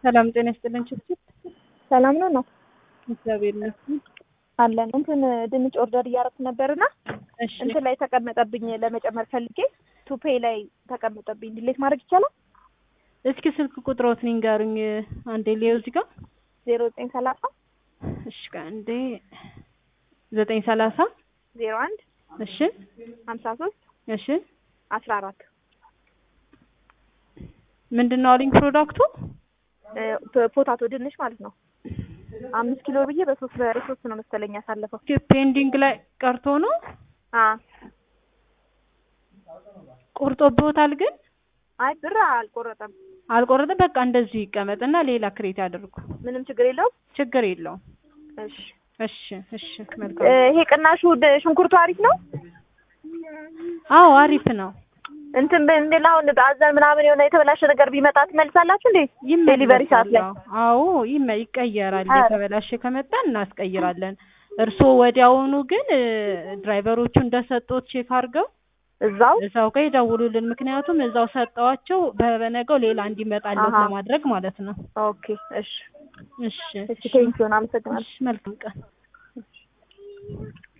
ሰላም ጤና ይስጥልን። ችግር ሰላም ነው ነው እግዚአብሔር ይመስገን አለን። እንትን ድንች ኦርደር እያደረኩ ነበርና እሺ እንትን ላይ ተቀመጠብኝ ለመጨመር ፈልጌ ቱፔ ላይ ተቀመጠብኝ። ዲሌት ማድረግ ይቻላል? እስኪ ስልክ ቁጥሮትን ይንገሩኝ አንዴ ሊየው እዚህ ጋር ዜሮ ዘጠኝ ሰላሳ እሺ አንዴ ዘጠኝ ሰላሳ ዜሮ አንድ እሺ ሀምሳ ሶስት እሺ አስራ አራት ምንድን ነው አሉኝ ፕሮዳክቱ ፖታቶ ድንች ማለት ነው። አምስት ኪሎ ብዬ በሶስት በሶስት ነው መሰለኝ ያሳለፈው። ፔንዲንግ ላይ ቀርቶ ነው አ ቆርጦብዎታል ግን አይ ብር አልቆረጠም። አልቆረጠም በቃ እንደዚሁ ይቀመጥና ሌላ ክሬት ያድርጉ ምንም ችግር የለውም። ችግር የለውም እሺ እሺ እሺ መልካም ይሄ ቅናሹ ድ- ሽንኩርቱ አሪፍ ነው። አዎ አሪፍ ነው እንትን ብንል አሁን አዘን ምናምን የሆነ የተበላሸ ነገር ቢመጣ ትመልሳላችሁ እንዴ? ዴሊቨሪ ሰዓት ላይ ይመለሳል አዎ ይመ- ይቀየራል ኧረ። የተበላሸ ከመጣ እናስቀይራለን እርስዎ ወዲያውኑ ግን እ፣ ድራይቨሮቹ እንደሰጡት ቼክ አድርገው እዛው እዛው ጋር ይደውሉልን ምክንያቱም እዛው ሰጠዋቸው በበነገው ሌላ እንዲመጣለት አሀ። ለማድረግ ማለት ነው ኦኬ እሺ እሺ እሺ ቴንኪውን አመሰግናለሁ። እሺ መልካም ቀን